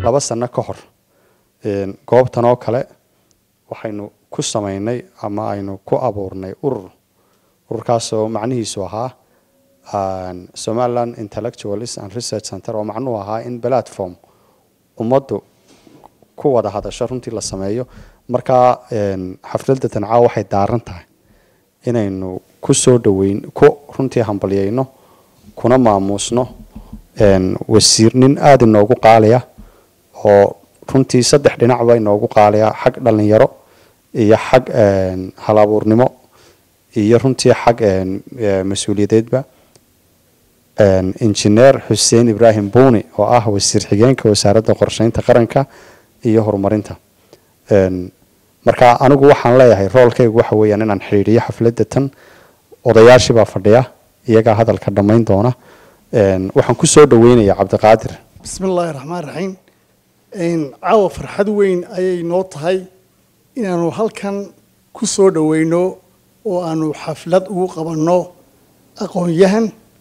laba sano ka hor goobtan oo kale waxaynu ku samaynay ama aynu ku abuurnay urur ururkaasoo macnihiisu ahaa somaliland intellectualis and research center oo macnuhu ahaa in platform ummaddu ku wada hadasho runtii la sameeyo markaa xafladda tancaa waxay daaran tahay inaynu ku soo dhaweyn ku runtii hambalyayno kuna maamuusno wasiir nin aada inoogu qaaliya oo runtii saddex dhinacba inoogu qaaliya xag dhalinyaro iyo xag halabuurnimo iyo runtii xag mas-uuliyadeedba injineer xuseen ibraahim buuni oo ah wasiir xigeenka wasaaradda qorsheynta qaranka iyo horumarinta marka anigu waxaan leeyahay roolkaygu waxa weeyaan inaan xidhiidhiyo xafladda tan odayaashibaa fadhiya iyagaa hadalka dhammayn doona waxaan ku soo dhaweynayaa cabdiqaadir bismi illaahi raxmaan raxiim caawa farxad weyn ayay noo tahay inaanu halkan ku soo dhaweyno oo aanu xaflad ugu qabanno aqoon-yahan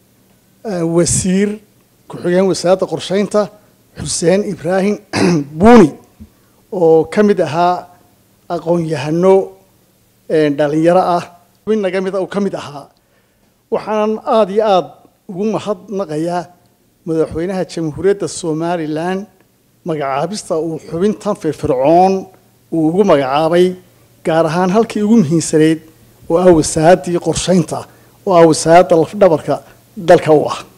wasiir ku-xigeen wasaaradda qorsheynta xuseen ibraahim buuni oo ka mid ahaa aqoon-yahano dhalinyaro ah mid naga mida uu ka mid ahaa waxaanan aada iyo aada ugu mahadnaqayaa madaxweynaha jamhuuriyadda somalilan magacaabista uu xubintan firfircoon uu ugu magacaabay gaar ahaan halkii ugu muhiimsaneyd oo ah wasaaraddii qorsheynta oo ah wasaaradda lafdhabarka dalka u ah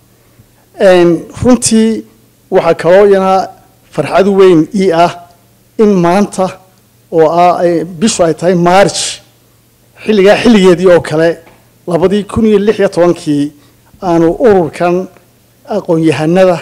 runtii waxaa kaloo iyana farxad weyn ii ah in maanta oo ah bishu ay tahay march xilligaa xilligeedii oo kale labadii kun iyo lix iyo tobankii aanu ururkan aqoon-yahanada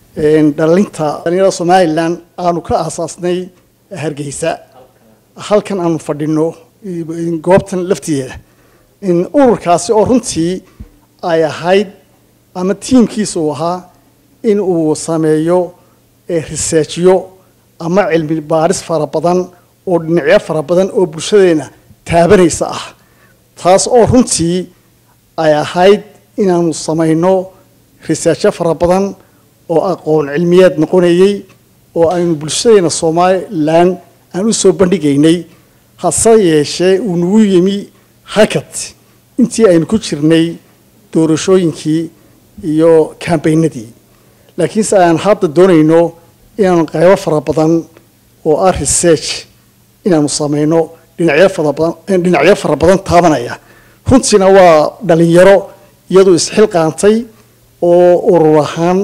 dhalinta dhalinyarada somalilan aanu ka aasaasnay hargeysa halkan aanu fadhino goobtan laftigeeda ururkaasi oo runtii ay ahayd ama tiimkiisa uu ahaa in uu sameeyo researchyo ama cilmi baaris fara badan oo dhinacyo fara badan oo bulshadeena taabanaysa ah taas oo runtii ay ahayd inaanu samayno researchyo fara badan oo aqoon cilmiyeed noqonayey oo aynu bulshadeena somalilan aan u soo bandhigaynay hase yeeshee uu nagu yimi hakad intii aynu ku jirnay doorashooyinkii iyo kambaynadii laakiinse aan hadda doonayno inaanu qaybo fara badan oo ah research inaanu samayno dhinacyo fara badan dhinacyo fara badan taabanaya runtiina waa dhalinyaro iyadu isxilqaantay oo urur ahaan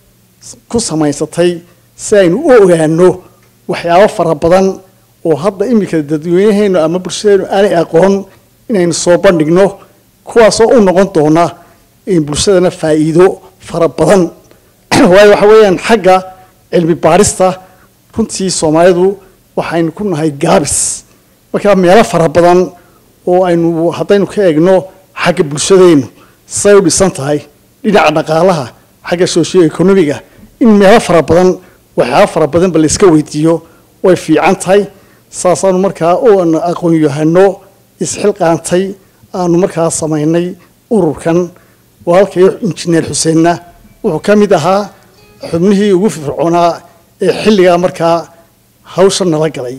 ku samaysatay si aynu u ogaano waxyaabo fara badan oo hadda iminka dadweynaheenu ama bulshadeenu aanay aqoon inaynu soo bandhigno kuwaasoo u noqon doona bulshadana faa'iido fara badan waayo waxa weeyaan xagga cilmi baarista runtii soomaalidu waxaynu ku nahay gaabis markaa meelo fara badan oo aynu haddaynu ka eegno xagga bulshadeenu say u dhisan tahay dhinaca dhaqaalaha xagga socio economiga in meelo fara badan waxyaaba fara badanba la iska weydiiyo way fiican tahay saasaanu markaa oan aqoon-yahano isxilqaantay aanu markaa samaynay ururkan walaalkay injineer xuseenna wuxuu ka mid ahaa xubnihii ugu fircoonaa ee xilligaa markaa hawsha nala galay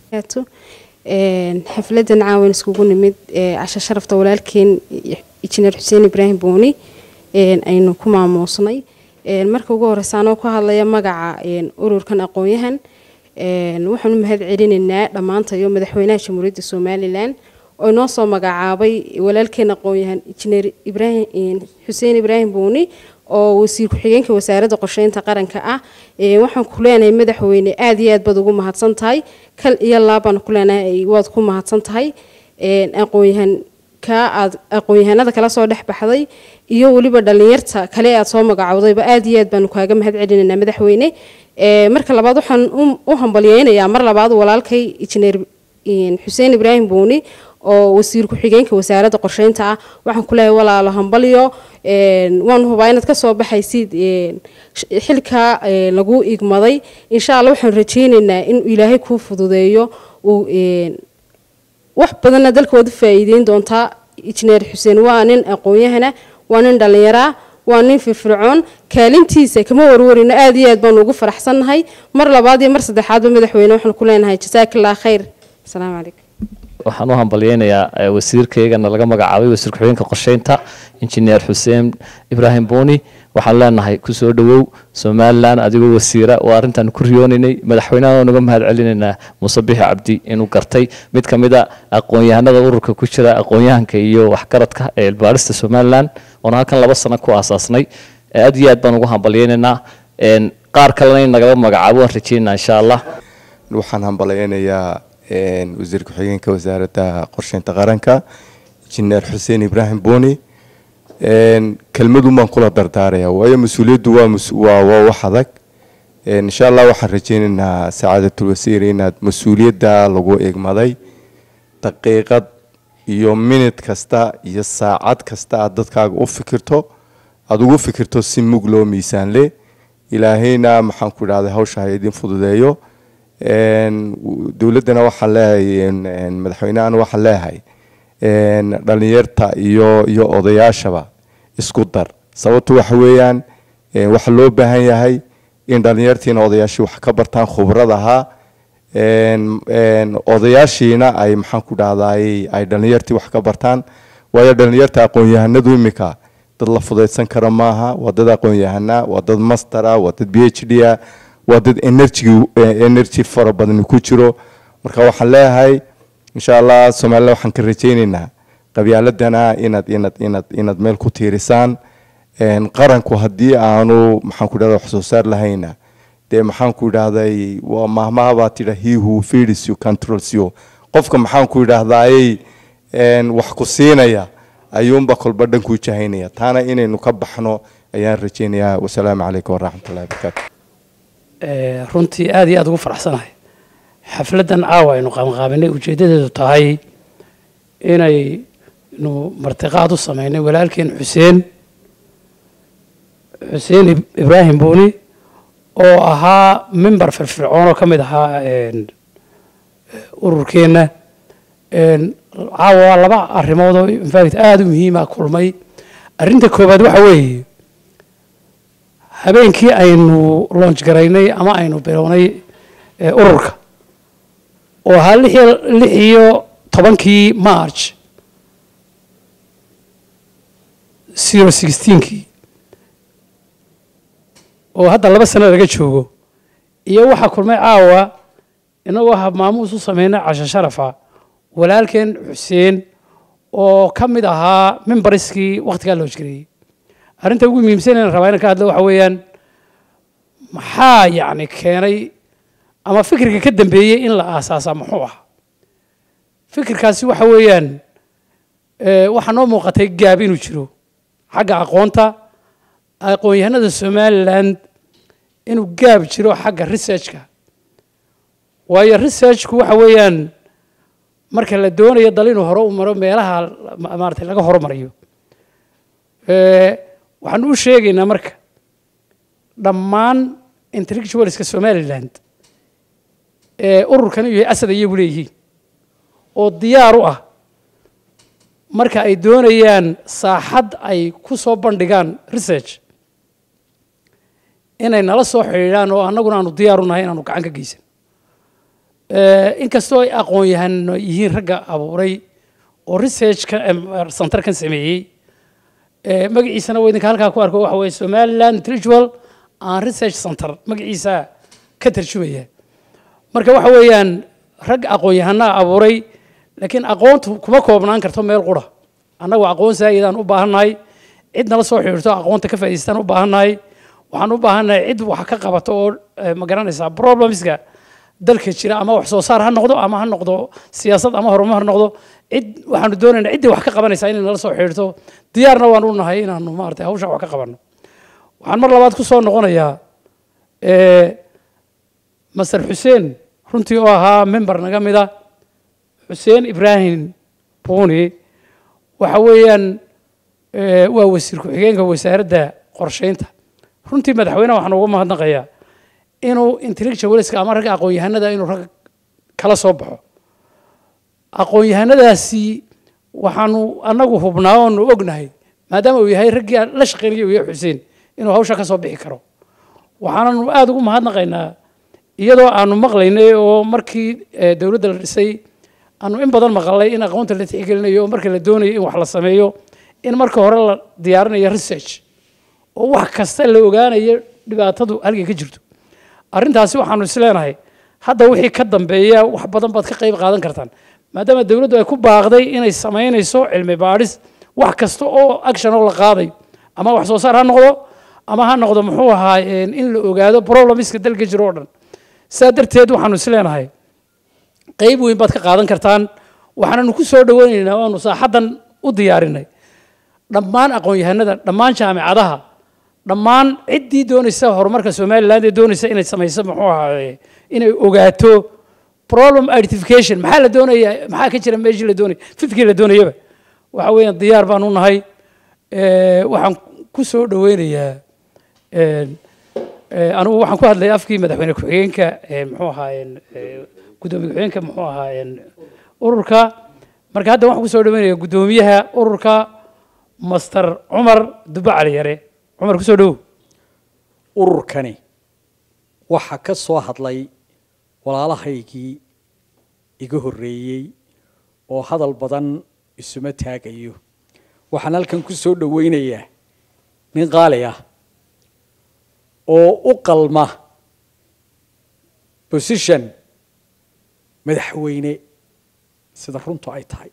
xafladan caawan iskugu nimid casho sharafta walaalkeen injineer xuseen ibraahim booni aynu ku maamuusnay marka ugu horeysa anoo ku hadlaya magaca ururkan aqoon-yahan waxaanu mahad celinaynaa dhammaantayo madaxweynaha jamhuuriyadda somalilan oo inoo soo magacaabay walaalkeen aqoon-yahan injineer ibraahim xuseen ibraahim buuni oo wasiir ku-xigeenka wasaaradda qorsheynta qaranka ah waxaan ku leenahay madaxweyne aada iyo aad baad ugu mahadsan tahay kal iyo laabaan ku leenahay waad ku mahadsan tahay aqoon-yahan ka aad aqoon-yahanada kala soo dhex baxday iyo weliba dhalinyarta kale aad soo magacowdayba aada iyo aad baanu kaaga mahad celinaynaa madaxweyne marka labaad waxaan u hambalyeynayaa mar labaad walaalkay injineer xuseen ibraahim buuni oo wasiir ku-xigeenka wasaaradda qorsheynta ah waxaan ku leeyahay walaalo hambalyo waan hubaa inaad kasoo baxaysid xilka lagu igmaday insha alla waxaan rajeyneynaa in ilaahay kuu fududeeyo uu wax badanna dalka waad u faa'iideyn doontaa injineer xuseen waa nin aqoon-yahana waa nin dhallinyaraa waa nin firfircoon kaalintiisa kama warwarino aad iyo aad baanu ugu faraxsannahay mar labaad iyo mar saddexaadba madaxweyne waxaan ku leenahay jasaakillah khayr asalaamu calaykum waxaan u hambalyeynayaa wasiirkaygana laga magacaabay wasiir ku-xigeenka qorsheynta injineer xuseen ibraahim buuni waxaan leenahay kusoo dhowow somalilan adigoo wasiira waa arrintaan ku riyoonaynay madaxweynaha naga mahad celinaynaa muuse bixi cabdi inuu gartay mid ka mid a aqoon-yahanada ururka ku jira aqoon-yahanka iyo waxgaradka ee ilbaarista somalilan oona halkan laba sano ku aasaasnay aad iyo aad baan ugu hambalyeynaynaa qaar kalena in nagala magacaabo waan rajeynaa insha allah waxaan hambalyeynayaa wasiir ku-xigeenka wasaaradda qorsheynta qaranka injineer xuseen ibraahim buuni kelmadun baan kula dardaaraya waayo mas-uuliyaddu waa waa wax adag insha allah waxaan rajeynaynaa sacaadatul wasiir inaad mas-uuliyadda lagu egmaday daqiiqad iyo minid kasta iyo saacad kasta aad dadkaaga u fikirto aada ugu fikirto si mug loo miisaanle ilaahayna maxaan ku idhahday hawsha ha idin fududeeyo dowladdana waxaan leeyahay madaxweynehana waxaan leeyahay dhalinyarta iyo iyo odayaashaba isku dar sababtu waxa weeyaan waxa loo baahan yahay in dhalinyartiina odayaashii wax ka bartaan khibrad ahaa odayaashiina ay maxaan ku dhahday ay dhalinyartii wax ka bartaan waayo dhalinyarta aqoon-yahanadu imika dad la fudaydsan kara maaha waa dad aqoon-yahana waa dad mastera waa dad b h d a waa dad energy energy fara badani ku jiro marka waxaan leeyahay insha allah somalilan waxaan ka rajaynaynaa qabyaaladana inaad inaad inaad inaad meel ku tiirisaan qaranku haddii aanu maxaan ku dhahda wax soo saar lahayna dee maxaan ku idhahday waa mahmahabaa tidha he who feeds you controls you qofka maxaan ku idhahdaayey wax ku siinaya ayuunba kolba dhankuu jahaynaya taana inaynu ka baxno ayaan rajaynayaa wasalaamu calaykum waraxmatullahi wabarakaatu runtii aada iyo aada ugu faraxsanahay xafladdan caawa aynu qabanqaabinay ujeeddadeedu tahay inaynu martiqaad u sameynay walaalkeen xuseen xuseen ibraahim buuni oo ahaa member firfircoon oo ka mid ahaa ururkeenna caawa waa laba arrimood oo infact aada u muhiima kulmay arrinta koowaad waxa weeye habeenkii aynu loonj garaynay ama aynu bilownay ururka oo ahaa lix iyo tobankii march zero sixteenkii oo hadda laba sano laga joogo iyo waxaa kulmay caawa inagoo habmaamuus u sameynay casho sharafa walaalkeen xuseen oo ka mid ahaa mimbariskii wakhtigaa loonj gareeyey arrinta ugu muhiimsan inaan rabaa inaan ka hadlo waxa weeyaan maxaa yacni keenay ama fikirka ka dambeeyey in la aasaasaa muxuu ah fikirkaasi waxa weeyaan waxaa noo muuqatay gaab inuu jiro xagga aqoonta aqoon-yahanada somaliland inuu gaab jiro xagga researchka waayo researchku waxa weeyaan marka la doonayo dal inuu hore u maro meelaha maarata laga horumariyo waxaan u sheegaynaa marka dhammaan intellectualska somaliland ee ururkan iyo asad iyagu leeyihiin oo diyaar u ah marka ay doonayaan saaxad ay ku soo bandhigaan research inay nala soo xidhiidhaan oo annaguna aanu diyaar u nahay inaanu gacan ka geysan inkastoo ay aqoon-yahano yihiin ragga abuuray oo researchka centerkan sameeyey magaciisana waa idinka halkaa ku arko waxa weye somaliland intellectual and research center magaciisa ka tarjumaya marka waxa weeyaan rag aqoon-yahanaa abuuray laakiin aqoontu kuma koobnaan karto meel qura annagu aqoon saayidaan u baahannahay cid nala soo xidhiirto aqoonta ka faa'idaystaan u baahannahay waxaan u baahannahay cid wax ka qabato oo ma garanaysaa problemska dalka jira ama wax soo saar ha noqdo ama ha noqdo siyaasad ama horumar ha noqdo cid waxaanu doonaynaa ciddii wax ka qabanaysaa inay nala soo xidhiirto diyaarna waan u nahay inaanu maaragtay hawsha wax ka qabanno waxaan mar labaad ku soo noqonayaa master xuseen runtii oo ahaa member naga mida xuseen ibraahim buuni waxa weeyaan waa wasiir ku-xigeenka wasaaradda qorsheynta runtii madaxweyneha waxaan uga mahadnaqayaa inuu intellectualska ama ragga aqoon-yahanada inuu rag kala soo baxo aqoon-yahanadaasi waxaanu annagu hubnaa oonu ognahay maadaama uu yahay raggii aan la shaqeynaya uu yahay xuseen inuu hawsha ka soo bixi karo waxaananu aada ugu mahadnaqaynaa iyadoo aanu maqlaynay oo markii eh, dowladda la dhisay aanu in badan maqalnay in aqoonta la tixgelinayo oo marka la doonayo in wax la sameeyo in marka hore la diyaarinayo research oo wax kasta la ogaanayo dhibaatadu halkay ka jirto arrintaasi waxaanu isleenahay hadda wixii ka dambeeya wax badan baad ka qayb qaadan kartaan maadaama dowladdu ay ku baaqday inay samaynayso cilmi baadhis wax kasta oo action oo la qaadayo ama wax soo saar ha noqdo ama ha noqdo muxuu ahaa een, in la ogaado problemiska dalka jiro oo dhan saa darteed waxaanu isleenahay qayb weyn baad ka qaadan kartaan waxaananu ku soo dhaweynaynaa waanu saaxaddan u diyaarinay dhammaan aqoon-yahanada dhammaan jaamicadaha dhammaan ciddii doonaysa horumarka somaliland ee doonaysa inay samayso muxuu ahaa inay ogaato problem identification maxaa la doonaya maxaa ka jira meeshii la doonaya fikirkii la doonayaba waxa weeyaan diyaar baan u nahay Eh, waxaan ku soo dhaweynayaa een, eh, anigu waxaan ku hadlay afkii madaxweyne ku-xigeenka eh, muxuu ahaa een, eh, gudoomiye ku-xigeenka muxuu ahaa een, ururka marka hadda waxaan ku soo dhaweynayaa gudoomiyaha ururka master cumar dubbe cali yare cumar kusoo dhowow ururkani waxaa ka soo hadlay walaalahaygii iga horreeyey oo hadal badan isuma taagayo waxaan halkan ku soo dhoweynayaa nin qaali ah oo u qalma position madaxweyne sida runtu ay tahay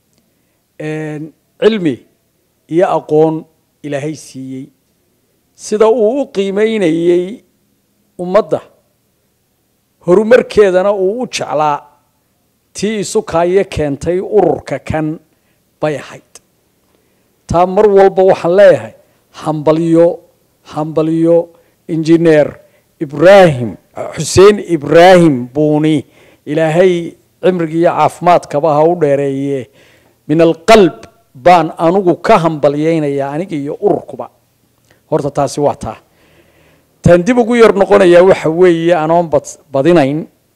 cilmi iyo aqoon ilaahay siiyey sida uu u qiimeynayey ummadda horumarkeedana uu u jeclaa tii isukaayo keentay ururka kan bay ahayd taa mar walba waxaan leeyahay hambalyo hambalyo injineer ibraahim xuseen ibraahim buuni ilaahay cimrigi iyo caafimaadkaba ha u dheereeye min alqalb baan anugu ka hambalyeynayaa aniga iyo ururkuba horta taasi waa taa taan dib ugu yar noqonayaa waxa weeye anoon bad badinayn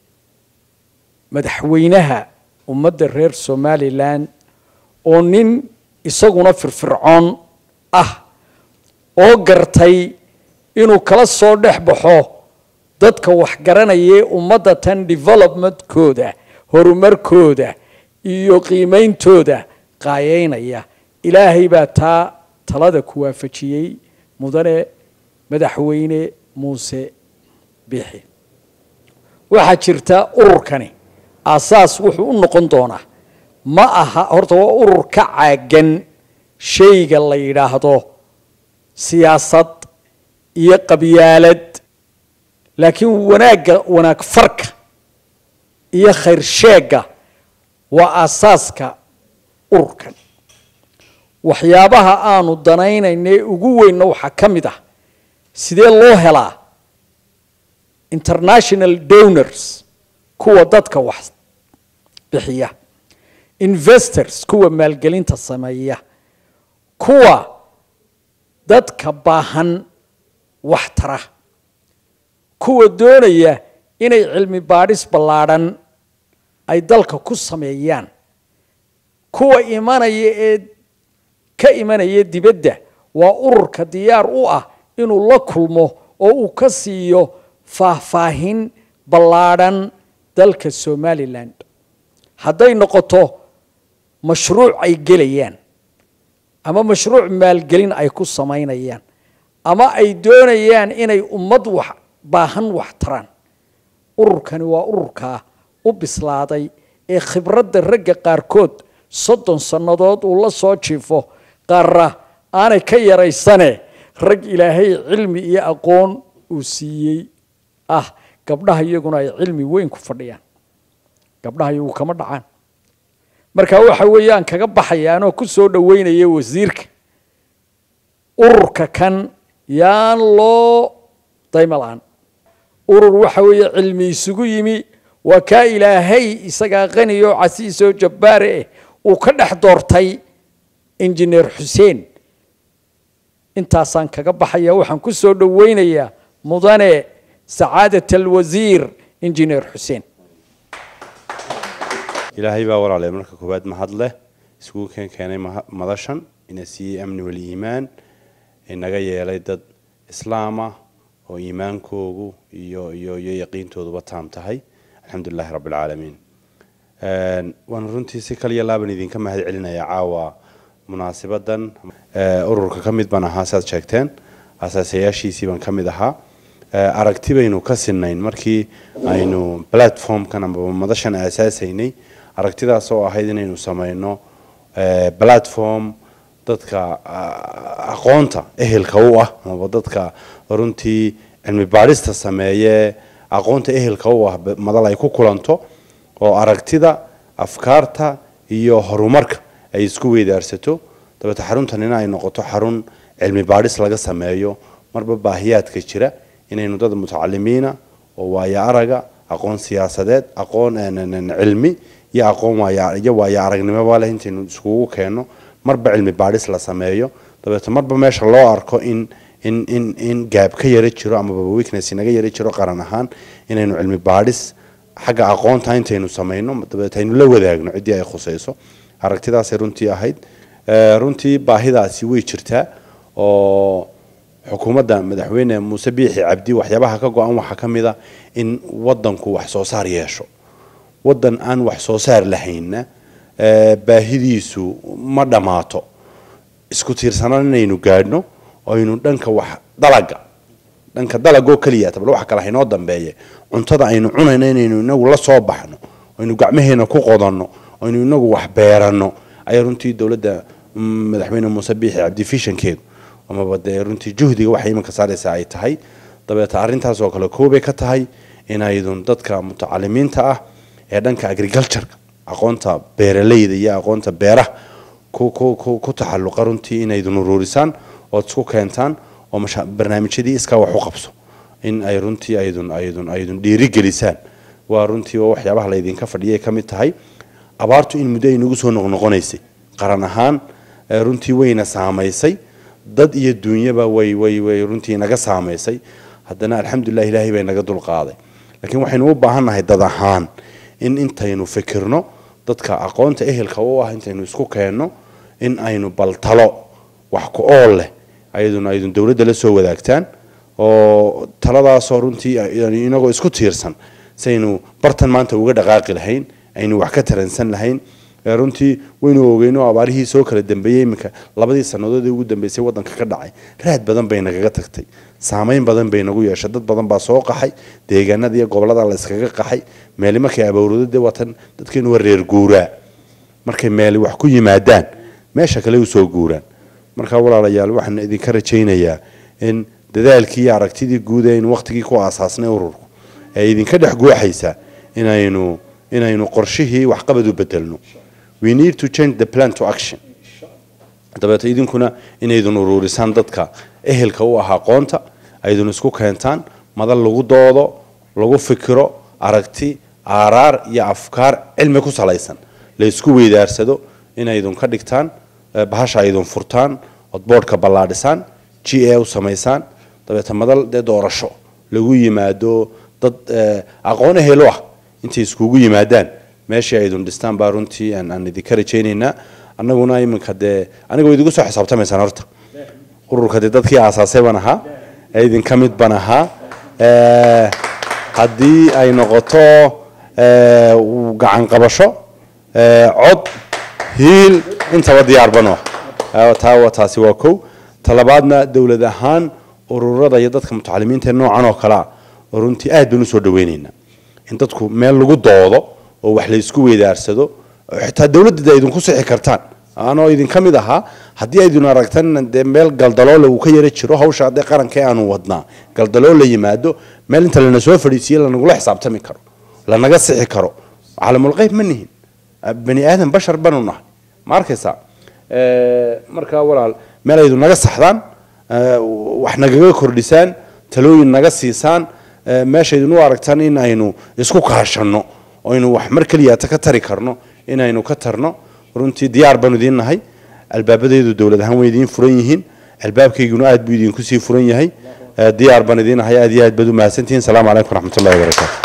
madaxweynaha ummadda reer somalilan oo nin isaguna firfircoon ah oo gartay inuu kala soo dhex baxo dadka waxgaranayee ummadda tan developmentkooda horumarkooda iyo qiimeyntooda qaayeynaya ilaahay baa taa talada ku waafajiyey mudane madaxweyne muuse biixi waxaa jirta ururkani aasaas wuxuu u noqon doonaa ma aha horta waa urur ka caagan shayga la yidhaahdo siyaasad iyo qabyaalad laakiin wanaagga wanaag farka iyo khayr sheegga waa aasaaska ururkan waxyaabaha aanu danaynaynee ugu weynna waxaa ka mid ah sidee loo helaa international donors kuwa dadka wax bixiya investors kuwa maalgelinta sameeya kuwa dadka baahan wax tara kuwa doonaya inay cilmi baadhis ballaadhan ay dalka ku sameeyaan kuwa imanaya ee ka imanaya dibadda waa ururka diyaar u ah inuu la kulmo oo uu ka siiyo faahfaahin ballaadhan dalka somalilan hadday noqoto mashruuc ay gelayaan ama mashruuc maalgelin ay ku samaynayaan ama ay doonayaan inay ummad wax baahan wax taraan ururkani waa ururkaa u bislaaday ee khibradda ragga qaarkood soddon sannadood uu la soo jiifo qaarra aanay ka yaraysane rag ilaahay cilmi iyo aqoon uu siiyey ah gabdhaha iyaguna ay cilmi weyn ku fadhiyaan gabdhaha iyagu kama dhacaan marka waxa weeyaan kaga baxayaanoo ku soo dhoweynaya wasiirka ururka kan yaan loo dayma la-aan urur waxa weeye cilmi isugu yimi waa kaa ilaahay isagaa qaniyo casiisoo jabbaare eh uu ka dhex doortay injineer xuseen intaasaan kaga baxaya waxaan ku soo dhoweynayaa mudane sacaadat alwasiir injineer xuseen ilaahay baa walaale marka koowaad mahad leh iskugu keen keenay madashan ina siiyey amni waliimaan inaga yeelay dad islaam ah oo iimaankoogu iyo iyo iyo yaqiintooduba taam tahay alxamdulilahi rabbi alcaalamiin waan runtii si kaliya laaban idinka mahad celinaya caawa munaasibadan ururka ka mid baan ahaa saad sheegteen asaasayaashiisii baan ka mid ahaa aragti baynu ka sinayn markii aynu platformkan amaba madashan aasaasaynay aragtidaas oo ahayd inaynu sameyno platform dadka aqoonta ehelka u ah amaba dadka runtii cilmi baadhista sameeye aqoonta ehelka u ah madal ay ku kulanto oo aragtida afkaarta iyo horumarka ay isku weydaarsato dabeete xaruntanina ay noqoto xarun cilmi baadhis laga sameeyo marba baahiyaadka jira inaynu dad mutacalimiina oo waayo araga aqoon siyaasadeed aqoon cilmi iyo aqoon iyo waayo aragnimoba leh intaynu iskugu keenno marba cilmi baadhis la sameeyo dabeete marba meesha loo arko in in in in gaab ka yara jiro amaba weakness naga yara jiro qaran ahaan inaynu cilmi baadhis xagga aqoonta intaynu samayno dabeete aynu la wadaagno ciddii ay khusayso aragtidaasay runtii ahayd runtii baahidaasi way jirtaa oo xukuumadda madaxweyne muuse biixi cabdi waxyaabaha ka go-an waxaa ka mid a in wadanku wax soo saar yeesho wadan aan wax soo saar lahaynna baahidiisu ma dhammaato isku tiirsanaan inaynu gaadhno aynu dhanka wax dalaga dhanka dalagoo keliya tabal wax kale haynoo dambeeye cuntada aynu cunayno inaynu inagu la soo baxno aynu gacmaheena ku qodanno aynu inagu wax beeranno ayaa runtii dowladda madaxweyne muuse biixi cabdi fishankeedu amaba dee runtii juhdiga waxay iminka saaraysaa ay tahay dabeete arrintaas oo kale koobay ka tahay inaydun dadka mutacalimiinta ah ee dhanka agricultureka aqoonta beeraleyda iyo aqoonta beeraha ku ku ku ku taxalluqa runtii inaydun uruurisaan ood isku keentaan oo barnaamijyadii iskaa wax u qabso in ay runtii aydun aydun aydun dhiirigelisaan waa runtii waa waxyaabaha laydinka fadhiyay ka mid tahay abaartu in muddo ay nagu soo noqnoqonaysay qaran ahaan runtii wayna saamaysay dad iyo duunyaba way way way runtii naga saamaysay haddana alxamdulilah ilaahay bay naga dulqaaday laakiin waxaynu u baahannahay dad ahaan in intaynu fikirno dadka aqoonta ehelka u ah intaynu isku keenno in aynu baltalo wax ku ool leh ayaduna aydun dowladda la soo wadaagtaan oo taladaasoo runtii inagoo isku tiirsan saynu bartan maanta uga dhaqaaqi lahayn aynu wax ka taransan lahayn runtii waynu ogeyno abaarihii soo kala dambeeyey iminka labadii sannadood ee ugu dambeysay waddanka ka dhacay raad badan bay nagaga tagtay saameyn badan bay nagu yeeshay dad badan baa soo qaxay deegaanada iyo gobolada la iskaga qaxay meeli markay abowrado dee watan dadkeenu waa reer guuraa markay meeli wax ku yimaadaan meesha kale u soo guuraan marka walaalayaal waxaan idinka rajaynayaa in dadaalkii iyo aragtidii guud ee aynu waqtigii ku aasaasnay ururku ee idinka dhex guuxaysa inaynu inaynu qorshihii waxqabad u bedelno we need to change the plan to action dabeete idinkuna inaydun uruurisaan dadka ehelka u ah aqoonta aydun isku keentaan madal lagu doodo lagu fikiro aragti aaraar iyo afkaar cilmi ku salaysan la isku weydaarsado inaydun ka dhigtaan bahasha aydun furtaan ood boodhka ballaadhisaan g a u samaysaan dabeete madal dee doorasho lagu yimaado dad aqoon ehel u ah intay iskugu yimaadaan meeshii aydun dhistaan baa runtii aan idinka rajaynaynaa annaguna iminka dee aniga way idigu soo xisaabtamaysaan horta ururka dee dadkii aasaasay baan ahaa ee idinka mid baan ahaa haddii ay noqoto gacan qabasho cod hiil intaba diyaar banu ah taa taasi waa kow talabaadna dowlad ahaan ururada iyo dadka mutacalimiinta ee noocan oo kalea runtii aad baan usoo dhaweynaynaa in dadku meel lagu doodo oo wax la isku weydaarsado xitaa dowladda idinku sixi kartaan anoo idinka mid ahaa haddii aydun aragtan dee meel galdaloola uu ka yara jiro hawsha dee qaranka aanu wadnaa galdaloo la yimaado meel inta lana soo fadhiisiye lanagula xisaabtami karo lanaga sixi karo caalamulqeyb ma nihin bani aadan bashar banu nahay ma arkaysaa markaa walaal meel aydu naga saxdaan wax nagaga kordhisaan talooyin naga siisaan meeshaydun u aragtaan in aynu isku kaashanno aynu wax mar keliyaata ka tari karno inaynu ka tarno runtii diyaar baanu idiin nahay albaabadeedu dowlad ahaan way idiin furan yihiin albaabkayguna aad buu idinku sii furan yahay diyaar baan idiin nahay aad iyo aad baad u mahadsantihiin salaamu calaykum waraxmatullahi wabarakaatu